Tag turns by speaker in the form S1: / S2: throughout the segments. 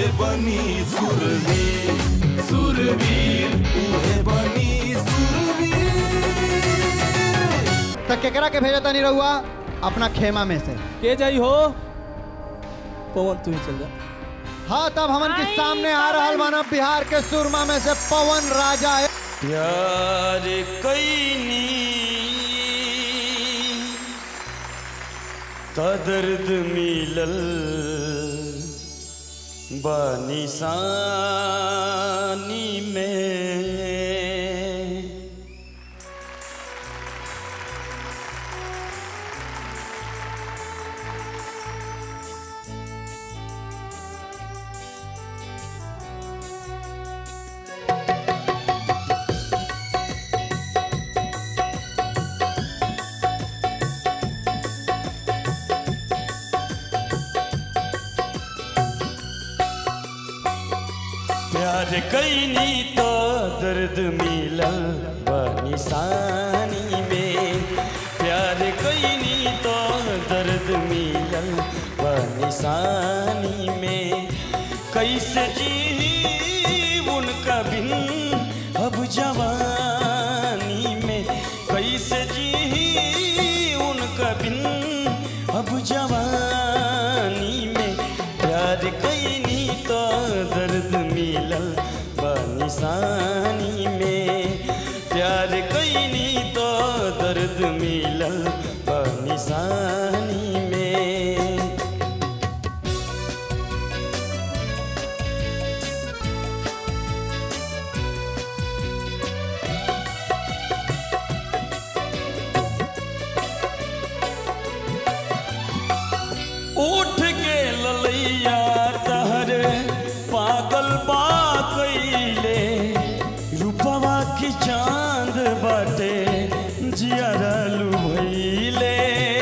S1: उहे बनी सुरवीर सुरवीर उहे बनी सुरवीर
S2: तो केकरा के भेजा तनी रहुआ अपना खेमा में से
S3: के जाई हो पवन तू ही चल जा
S2: हाँ तब हमन के सामने आ रहा मानव बिहार के सुरमा में से पवन राजा है
S1: प्यार कैनी त दर्द मिलल बानिसानी में प्यार कैनी तो दर्द मिलल बनिसानी में प्यार कैनी तो दर्द मिलल बनिसानी में कैसे जी उनका बिन अब जवानी में कैसे जी उनका बिन अब जवानी में प्यार कैनी तो दर्द मिलल बनिसानी में प्यार कैनी तो दर्द मिलल बनिसानी में उठ के ललैया तहरे पागल बा कैले रूपवा की चांद बाटे जियरलू भैले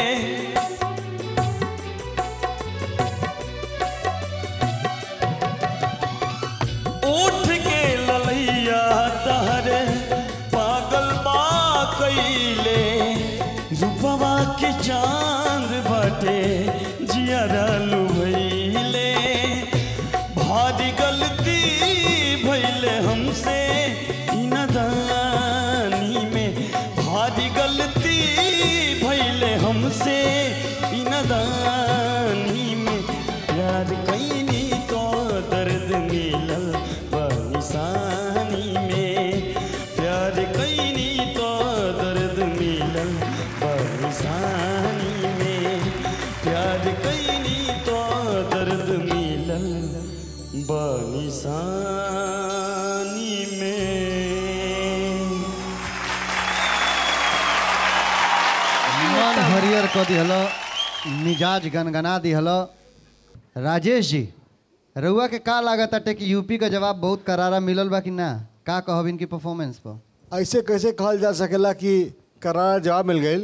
S1: उठ के ललैया तहरे पागल बा कैले रूपवा के चांद बाटे जियरलू भैले भारी गलती भैले हमसे ई नदानी में भारी गलती भैले हमसे ई नदानी में प्यार कैनी तो दर्द मिलल बनिसानी में प्यार कैनी तो दर्द मिलल बनिसानी में प्यार कैनी तो दर्द मिलल बनिसानी में
S2: मन हरियर क दिहल मिजाज गनगना दिहल राजेश जी रउआ के का लागत अटे कि यूपी का जवाब बहुत करारा मिलल बा कि ना का कहब इनकी परफॉर्मेंस पर
S4: ऐसे कैसे कहल जा सकेला कि करारा जवाब मिल गई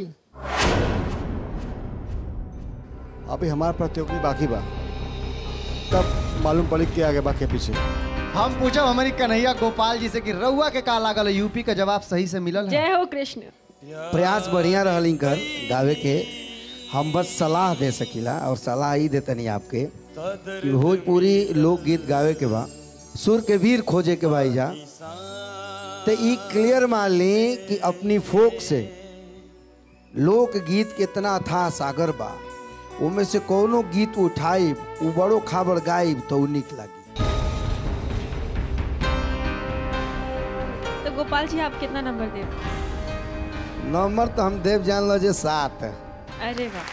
S4: अभी हमार प्रतियोगी बाकी बा तब मालूम पड़ी के आगे बा के पीछे
S2: हम पूछब हमारी कन्हैया गोपाल जी से कि रउआ के का लागल है यूपी का जवाब सही से मिलल है
S5: जय हो कृष्ण
S6: प्रयास बढ़िया रहल इनकर गावे के हम बस सलाह दे सकीला और सलाह ही देतनी आपके कि भोजपुरी लोकगीत गावे के बा सुर के वीर खोजे के बा जा तो ई क्लियर मान ली कि अपनी फोक से लोकगीत के इतना अथाह सागर बा उनमें से कोनो गीत उठाई उ बड़ो खाबर गाइब तो उ निक लगी
S5: तो गोपाल जी आप कितना नंबर दे
S6: नंबर तो हम देव जान लो जे सात
S5: अरे वाह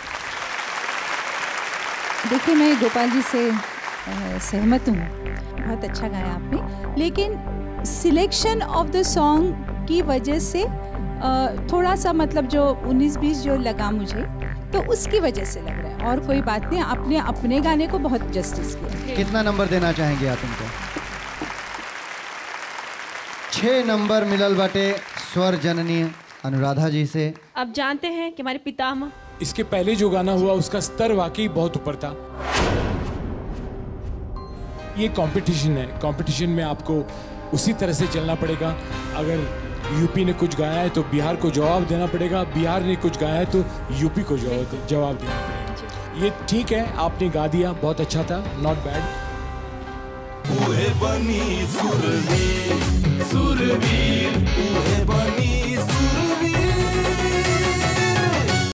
S7: देखिए मैं गोपाल जी से अ, सहमत हूँ बहुत अच्छा गाया आपने लेकिन सिलेक्शन ऑफ द सॉन्ग की वजह से अ, थोड़ा सा मतलब जो 19-20 जो लगा मुझे तो उसकी वजह से लग रहा है और कोई बात नहीं आपने अपने गाने को बहुत जस्टिस किया
S2: कितना नंबर देना चाहेंगे आप इनको छः नंबर मिलल बाटे स्वर जननी अनुराधा जी से
S5: अब जानते हैं कि हमारे पितामह
S8: इसके पहले जो गाना हुआ उसका स्तर वाकई बहुत ऊपर था ये कंपटीशन है कंपटीशन में आपको उसी तरह से चलना पड़ेगा अगर यूपी ने कुछ गाया है तो बिहार को जवाब देना पड़ेगा बिहार ने कुछ गाया है तो यूपी को जवाब जवाब देना पड़ेगा ये ठीक है आपने गा दिया बहुत अच्छा था नॉट बैड
S9: उहे बनी सुरवीर